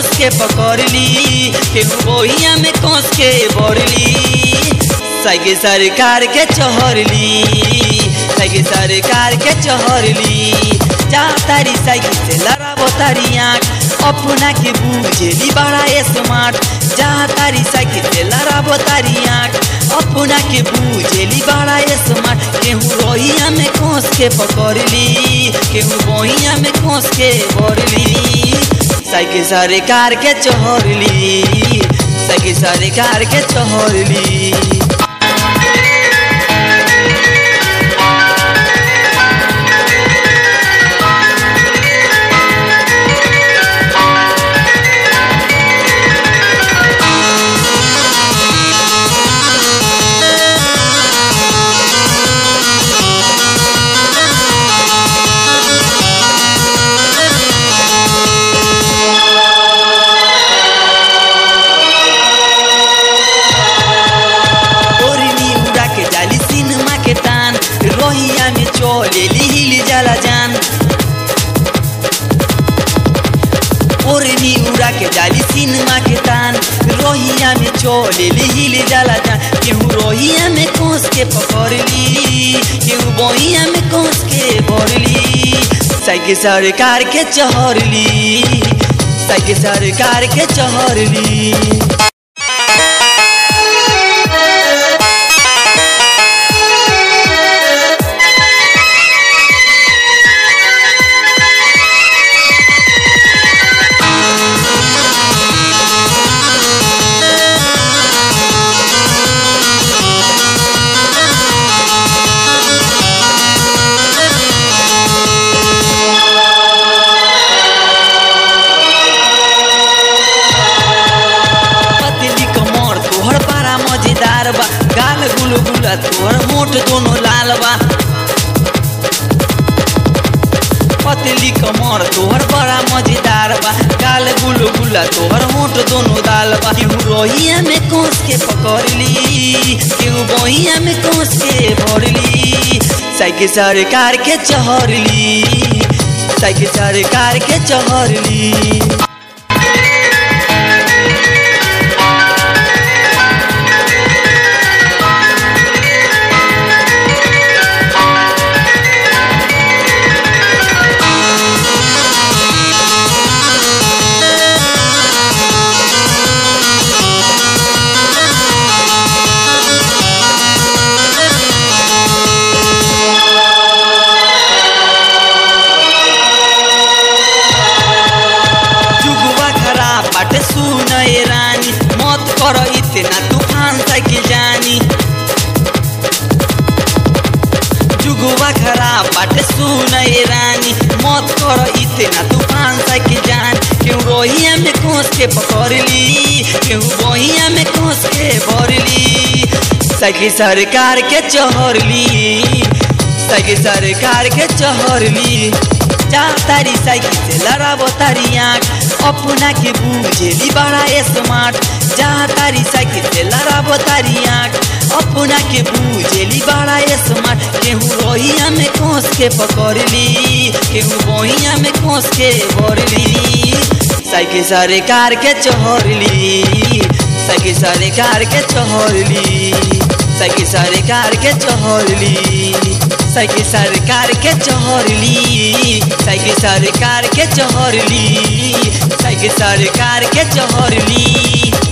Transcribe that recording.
कोस के पकड़ली केहू बोहिया में कोस के बोरली सगे सरकार के चहरली सगे सरकार के चहरली जा तारी साइकिल से लड़ाबो तारी आँख अपना के बूझेली बड़ा स्मार्ट जा तारी साइकिल से लड़ाबो तारी आँख अपना के बूझेली बड़ा स्मार्ट केहू रोहिया में कोस के पकड़ली केहू बोहिया में कोस के बोरली साइकिल सरकार के चहरली साइकिल सरकार के चहरली ओरनी उड़ा के जाली सिनेमा के तान रोहिया में चलेली हिल जाला जान ओरनी उड़ा के जाली सिनेमा के तान रोहिया में चलेली हिल जाला जान केहू रोहिया में कोस के पकड़ली केहू बोहिया में कोस के भरली साइकिल सरकार के चहरली साइकिल सरकार के चहरली पतली कमर तोहर बड़ा मजेदार बा गाल गुलगुला तोहर मोट दोनों लाल बा पतली कमर तोहर बड़ा मजेदार बा गाल गुलगुला तोहर मोट दोनों दाल बा केहू रोहिया में कोस के पकड़ली केहू बोहिया में कोस के भरली साइकिल सरकार के चहरली साइकिल सरकार के चहरली जुगवा खराब बाटे सुन ए रानी मत कर इतना तूफान साइकिल जानी जुगवा खराब बाटे सुन ए रानी मत कर इतना तूफान साइकिल जान केहू रोहिया में कोस के पकड़ली केहू बोहिया में कोस के भरली साइकिल सरकार के चहरली साइकिल सरकार के चहरली जा तारी साइकिल से लड़ाबो तारी आँख अपना के बूझेली बड़ा स्मार्ट जा तारी साइकिल से लड़ाबो तारी आँख अपना के बूझेली बड़ा स्मार्ट केहू रोहिया में कोस के पकड़ली केहू बोहिया में कोस के भरली साइकिल सरकार के चहरली साइकिल सरकार के चहरली साइकिल सरकार के चहरली साइकिल सरकार के चहरली साइकिल सरकार के चहरली साइकिल सरकार के चहरली